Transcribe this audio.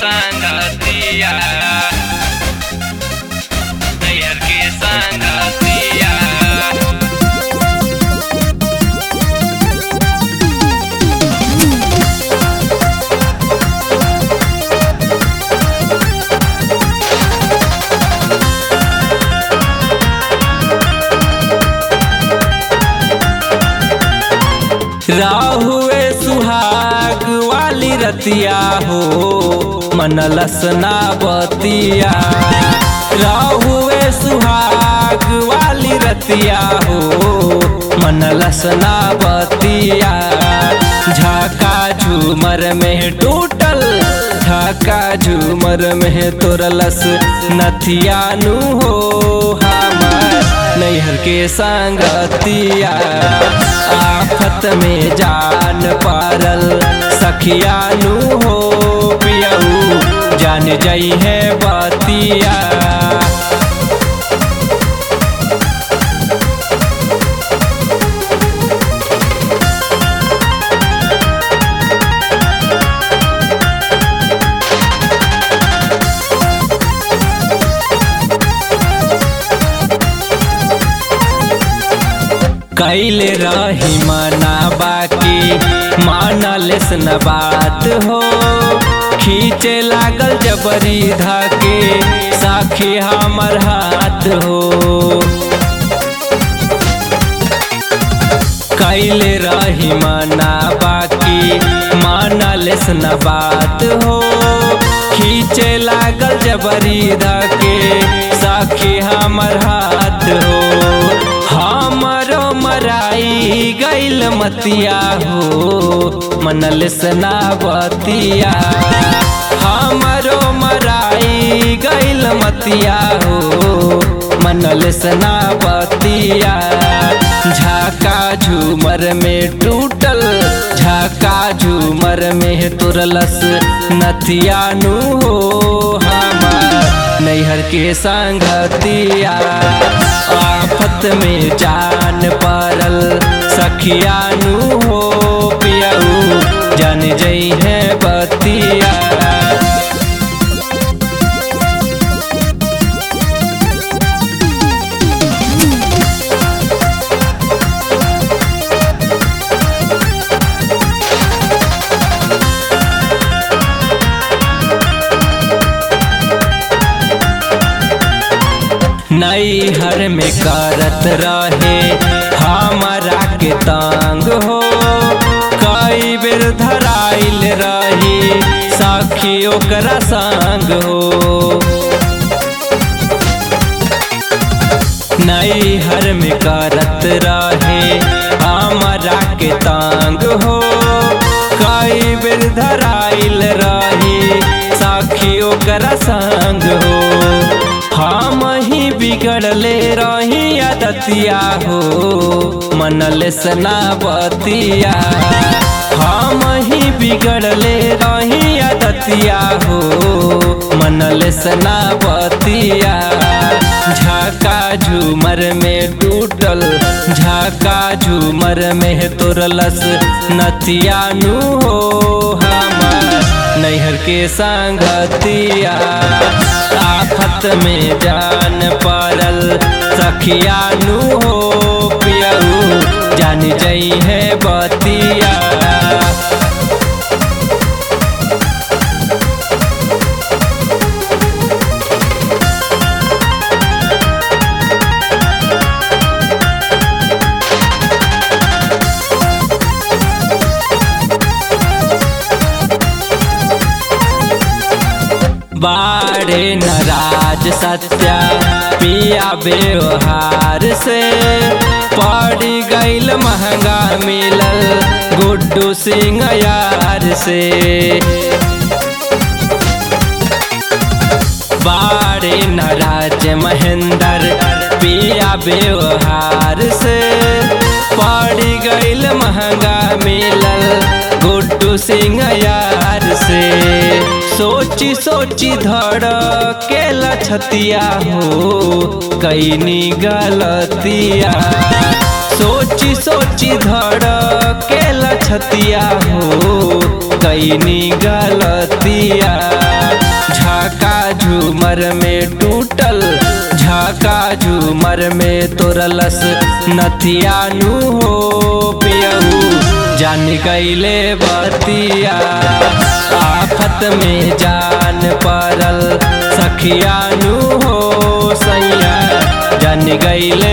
संगतिया नैहर के संगतिया राहुए सुहाग वाली रतिया हो मनलस ना बतिया राहुए सुहाग वाली रतिया हो मनलस ना बतिया झाका झूमर में टूटल झाका झूमर में तोरलस नथिया नु हो हमार नैहर के संगतिया आफत में जान पारल सखिया नु हो पियऊ जान जाई है बतिया कैले रही मना बाकी मानलेस न बात हो खींचे लागल जबरी धाके साखी हमर हाथ हो कैले रही मना बाकी मानलेस न बात हो खींचे लागल जबरी धाके साखी हमर हाथ हो हमरो मराई गैल मतिया हो मनल सनावतिया हमरो मराई गैल मतिया हो मनल सनावतिया झाका झूमर में टूटल झाका झूमर में तुरलस नथिया नु हो हमार नैहर के संगतिया आफत में जान पारल सखिया नु हो पियऊ जान जई है बतिया नैहर में करत रहे हमारा के तांग हो कई बेर धराइल रही साखी ओकरा संग हो नैहर में करत रहे हमारा के तांग हो कई बेर धराइल रही साखी ओकरा संग हो हम ही बिगड़ले रही आदतिया हो मनल सनावतिया हम ही बिगड़ले रही आदतिया हो मनल सनावतिया झाका झूमर में टूटल झाका झूमर में तोरलस नथिया नु हो हमार नैहर के संगतिया आफत में जान पारल सखिया नु हो पियऊ जान जई है बतिया बाड़े नाराज सत्या पिया व्यवहार से पड़ गईल महंगा मिलल गुड्डू सिंह यार से बाड़े नाराज महेंद्र पिया व्यवहार से पड़ गईल महंगा मिलल गुड्डू सिंह यार से सोची सोची धड़ के लछतिया हो कैनी गलतिया सोची सोची धड़ के लछतिया हो कैनी गलतिया झूमर में टूटल झाका झूमर में तोरलस नथियानु हो पियऊ जान गईले बतिया आफत में जान परल सखियानु हो सैया जान गईले